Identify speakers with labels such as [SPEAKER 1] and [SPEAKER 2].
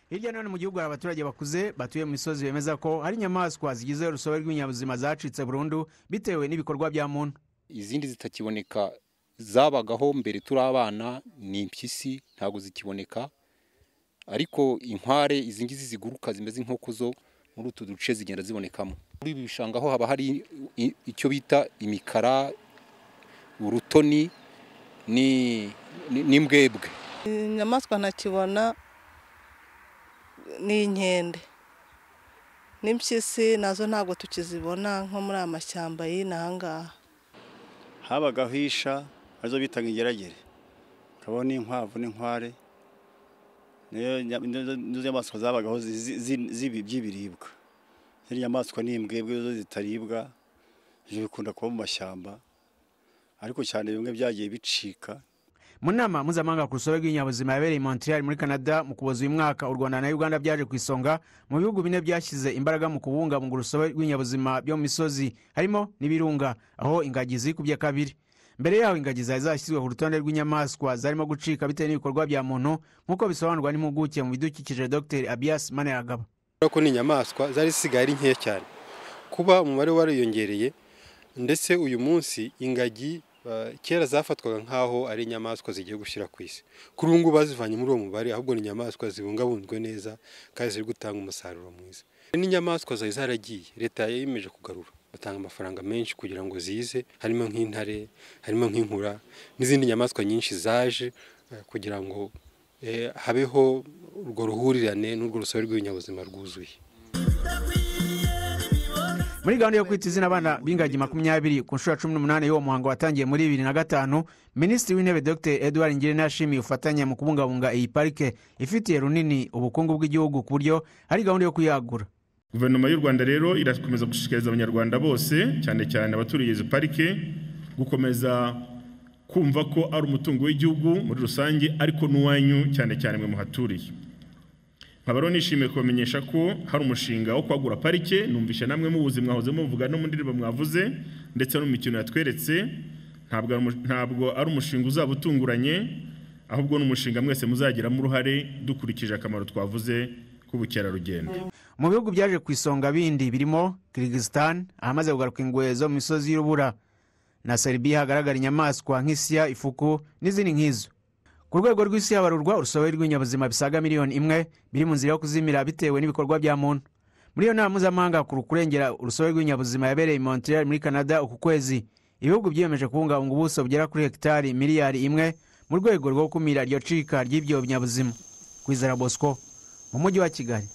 [SPEAKER 1] hirya no hino mu gihugu hari abaturage bakuze batuye mu misozi bemeza ko hari inyamaswa zigize urusobe rw'ibinyabuzima zacitse burundu bitewe n'ibikorwa bya muntu
[SPEAKER 2] izindi zitakiboneka zabagaho mbere turi abana ni impyisi ntabwo zikiboneka ariko inkware izi ngizi ziguruka zimeze nk'inkoko zo muri utu duce zigenda zibonekamo muri ibi bishanga ho haba hari i- icyo bita imikara urutoni ni- ni- n'imbwebwe
[SPEAKER 3] inyamaswa ntakibona ni inkende n'impyisi nazo ntabwo tukizibona nko muri aya mashyamba y'inaha ngaha
[SPEAKER 4] habagaho isha arizo bitaga ingeragere urabona inkwavu n'inkware niyo nya- nizo nizo nyamaswa zabagaho zi- zi- zibi- by'ibiribwa izindi nyamaswa ni imbwebwe zo zitaribwa ibyo bikunda kuba mu mashyamba ariko cyane bimwe byagiye bicika
[SPEAKER 1] mu nama mpuzamahanga ku rusobe rw'ibinyabuzima yabereye i montreal muri canada mu kuboza uyu mwaka u rwanda na uganda byaje ku isonga mu bihugu bine byashyize imbaraga mu kubungabunga urusobe rw'ibinyabuzima byo mu misozi harimo n'ibirunga aho ingagi zikubye kabiri mbere yaho ingagi zari zashyizwe ku rutonde rw'inyamaswa zarimo gucika bitewe n'ibikorwa bya muntu nk'uko bisobanurwa n'impuguke mu bidukikije dr abias maneragaba
[SPEAKER 5] kubera ko ni inyamaswa zari zisigaye ari nkeya cyane kuba umubare wariyongereye ndetse uyu munsi ingagi eh, kera zafatwaga nk'aho ari inyamaswa zigiye gushyira ku isi kuri ubu ngubu bazivanye muri uwo mubare ahubwo ni inyamaswa zibungabunzwe neza kandi ziri gutanga umusaruro mwiza n'inyamaswa zari zaragiye leta yemeje kugarura batanga amafaranga menshi kugira ngo zize harimo nk'intare harimo nk'inkura n'izindi nyamaswa nyinshi zaje eh, kugira ngo eh, habeho urwo ruhurirane n'urwo rusobe rw'ibinyabuzima rwuzuye
[SPEAKER 1] muri gahunda yo kwita izina abana b'ingagi makumyabiri ku nshuro ya cumi n'umunani y'uwo muhango watangiye muri bibiri na gatanu minisitiri w'intebe dr edward ngirente yashimiye ubufatanye mu kubungabunga iyi parike ifitiye runini ubukungu bw'igihugu ku buryo hari gahunda yo kuyagura
[SPEAKER 6] guverinoma y'u rwanda rero irakomeza gushishikariza abanyarwanda bose cyane cyane abaturiye izi parike gukomeza kumva ko ari umutungo w'igihugu muri rusange ariko n'uwanyu cyane cyane mwe muhaturiye nkaba rero nishimiye kubamenyesha ko hari umushinga wo kwagura parike numvisha namwe muwuzi mwahoze muvuga no mu ndirimbo mwavuze ndetse no mu mikino yatweretse ntabwo ari umu- ntabwo ari umushinga uzaba utunguranye ahubwo ni umushinga mwese muzagiramo uruhare dukurikije akamaro twavuze k'ubukerarugendo
[SPEAKER 1] mu bihugu byaje ku isonga bindi birimo kirigisitani ahamaze kugaruka ingwe zo mu misozi y'urubura na seribiya hagaragara inyamaswa nk'isiya ifuku n'izindi nk'izo ku rwego rw'isi habarurwa urusobe rw'ibinyabuzima bisaga miliyoni imwe biri mu nzira yo kuzimira bitewe n'ibikorwa bya muntu muri iyo nama mpuzamahanga ku kurengera urusobe rw'ibinyabuzima yabereye i montreal muri canada uku kwezi ibihugu byiyemeje kubungabunga ubuso bugera kuri hegitari miliyari imwe mu rwego rwo gukumira iryo cika ry'ibyo binyabuzima kwizera bosco mu mujyi wa kigali